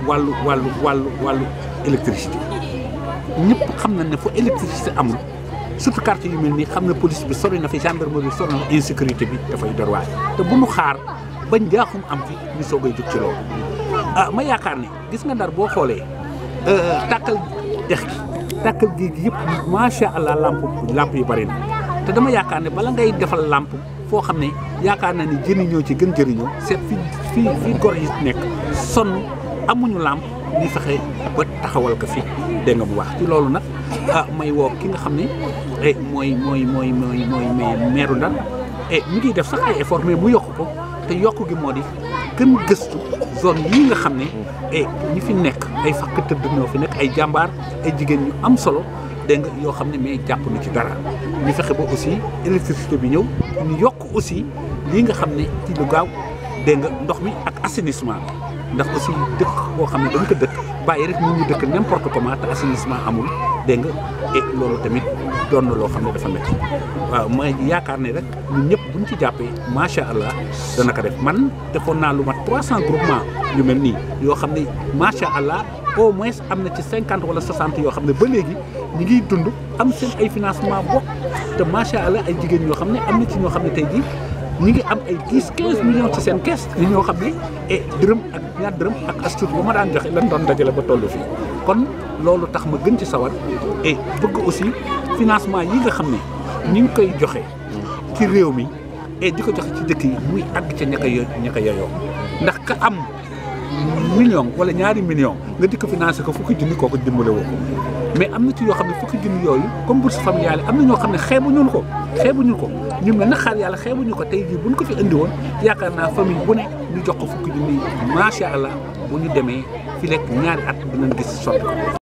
wàllu wàllu wàllu wàllu électricité ñëpp xam nañ ne fu électricité amul surtout quartier yu mel nii xam ne police bi sori na fi gendarmerie sori na insécurité bi dafay dor waay te bu nu xaar ba njaaxum am fi ñu soogay jóg ci loolu ah ma yaakaar ne gis nga ndar boo xoolee tàkkal dex gi tàkkal géej gi yëpp macha allah lamp lamp yu bari na te dama yaakaar ne bala ngay defal lamp foo xam ne yaakaar naa ne jëriñoo ci gën jëriñoo seet fi fii fii gor yi nekk sonn amuñu lamp ñu fexe ba taxawal ko fi dégg nga bu baax ci loolu nag ah may woo ki nga xam ne eh mooy mooy mooy mooy mooy meeru Ndar eh mu ngi def sax ay effort mais mu yokk ko te yokk gi moo di gën gëstu zone yii nga xam ne eh ñi fi nekk ay fakk tëdd ñoo fi nekk ay jàmbaar ay jigéen ñu am solo dégg nga yoo xam ne mais jàpp na ci dara ñu fexe ba aussi électricité bi ñëw ñu yokk aussi lii nga xam ne ci lu gaaw dégg nga ndox mi ak assainissement ndax aussi dëkk boo xam ne dañ ko dëkk bàyyi rek nit ñi dëkk n'importe comment te assainissement amul dégg nga et loolu tamit doon na loo xam ne dafa métti waaw ma yaakaar ne rek ñun ñëpp buñ ci jàppee macha allah dana ko def man defoon naa lu mat 300 groupement yu mel nii yoo xam ne macha allah au moins am na ci 50 wala 60 yoo xam ne ba léegi ñi ngiy dund am seen ay financement bopp te macha allah ay jigéen ñoo xam ne am na ci ñoo xam ne tey jii ñi ngi am ay 10 15 millions ci seen kees ñi ñoo xam ne et dërëm ak ñaar dërëm ak astuut ba ma daan joxe lan doon dajale ba toll fii kon loolu tax ma gën ci sawar et bëgg aussi financement yi nga xam ne ñi ngi koy joxe ci réew mi et di ko joxe ci dëkk yi muy àgg ca ña ko yo ña ko yoyoo ndax ka am million wala ñaari million nga di ko financé ko fukki junni kooku dimbale woo ko mais am na ci yoo xam ne fukki junni yooyu comme bourse familiale am na ñoo xam ne xeebuñu ko xeebuñu ko ñu mel na xaar yàlla xeebuñu ko tey jii buñ ko fi indi woon yaakaar naa famille bu ne ñu jox ko fukki junni macha allah bu ñu demee fi lekk ñaari at dinañ gis soppi